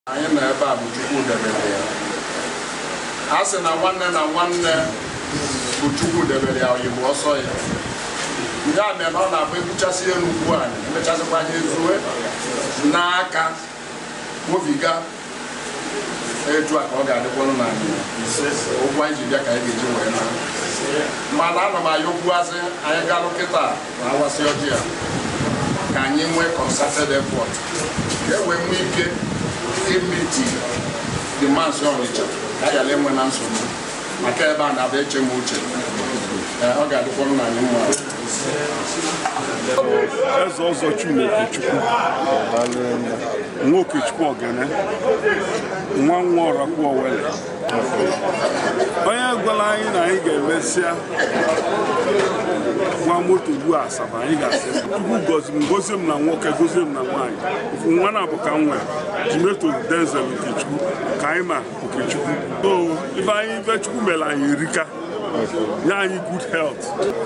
anyị nọ ebe a bụ chukwu debere ya a sị na nwanne na nwanne bụ chukwu debere ya oyibo ọsọ ya ya mere na ọ na-abụ ebuchasị elu ugbu a emechasịkwa ya ezue n'aka wobiga etu a ka ọ ga-adịkwanụ na ụgwọ anyị ji bịa ka anyị ga-eji wee na mana ana m ayọkwuazị anyị galụ kịta na awasị ọjị a ka anyị nwee concerted effort ka e wee nwee ike imiti demands ọnịcha ka a ghara enwe na nsogbu maka ebe a na-abịa eche m uche Ee, ọ ga-adịkwanụ na anyị mma eze ọzọ Chineke Chukwu nwa Okechukwu Ogene nwa nwa Ọrakwu Owele onye gwara anyị na anyị ga-emesịa nwa moto gbuo Asaba anyị ga-asị Chukwu gozi m gozie m na nwoke gozie m na nwaanyị ofu nwa na-abụ ka m nwere Jimeto Denzel Okechukwu ka anyị ma Okechukwu so ibe anyị ibe Chukwu mere anyị erika nye anyị good health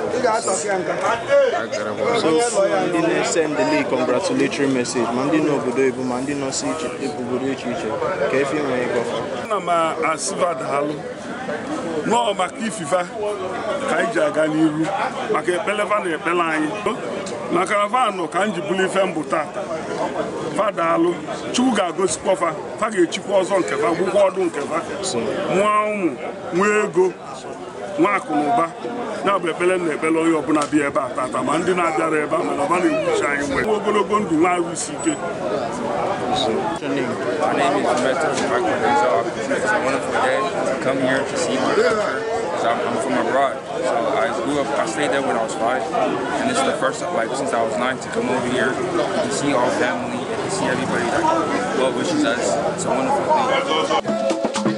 So ndị na-esendịli congratulatory message ma ndị nọ obodo oyibo ma ndị nọ si iche obodo iche iche ka efe nwere ịgọfa ana m asịba daalụ nọọ maka ififa ka anyị ji aga n'iru maka ekpeleva na ekpele anyị na karavanụ ka m ji bụrụ ife mbụ tata fa daalụ chukwu ga-agosikwa fa fa ga-echikwa ọzọ nke fa gwụkwa ọdụ nke fa nwa ụmụ nwa ego nwa akụ na ụba ya bụ ekpere na ekpere onye ọbụla bịa ebe a tata ma ndị na-abịara ebe a mana ọba na-ewuchi anyị nwere nwa ogologo ndụ nwa arụ isi ike Your name? My name is Meto Denzel. It's a wonderful day to come here to see my culture. Because I'm, I'm from abroad. So I grew up, I stayed there when I was five. And this is the first time, like, since I was nine to come over here to see our family and to see everybody that well wishes us. It's a wonderful thing.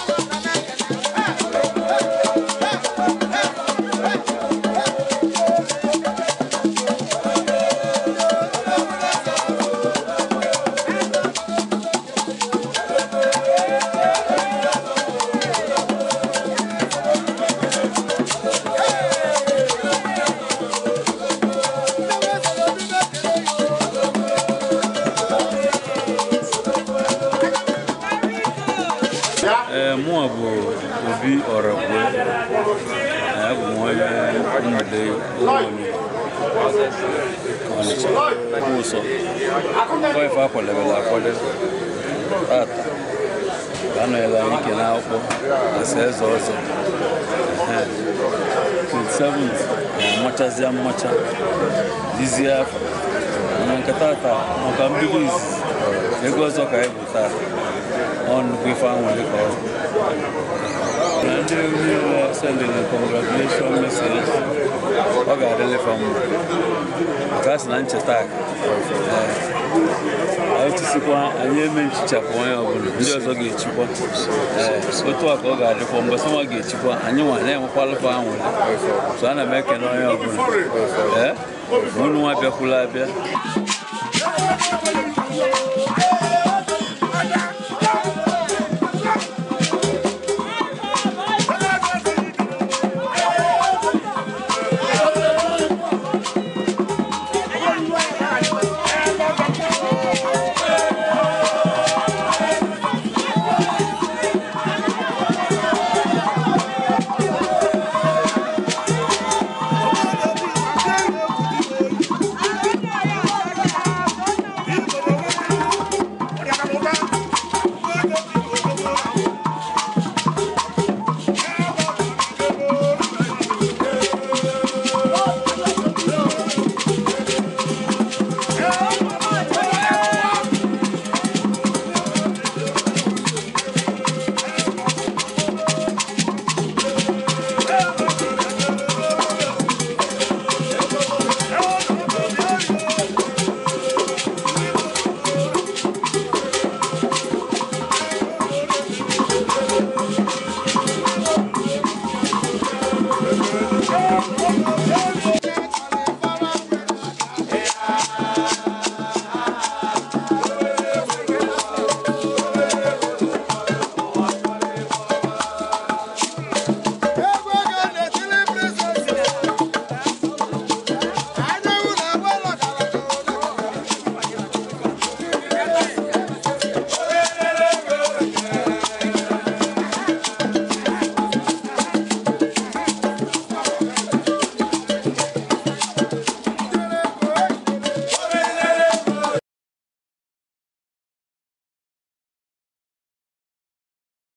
Ee, mụọ bụ Obi Ọrakwe abụ m onye mmụde ụlọnye Ọnịcha ụsọ ife akwadebela akwado tata ka anọnyela anyị ike n'akwụkwọ asa eze ọzọ Ehe. 27th na-amachazịa mmacha dizie afọ mana nke tata maka mbido izizi ego ọzọ ka anyị bụ tata ọ nnukwu ife anwụrụ ka ọ bụ na ndị niile sendịrị congratulation message ọ ga-adịlefa mma maka a sị na ncheta aka anyị tisikwa anyị eme nchichapụ onye ọbụla ndị ọzọ ga-echikwa ee otu a ka ọ ga-adịkwa mgbe sọnwa ga-echikwa anyị nwa na-enwekwa alụfa anwụrụ so ana m ekele onye ọbụla ee unu nwa bịakwula abịa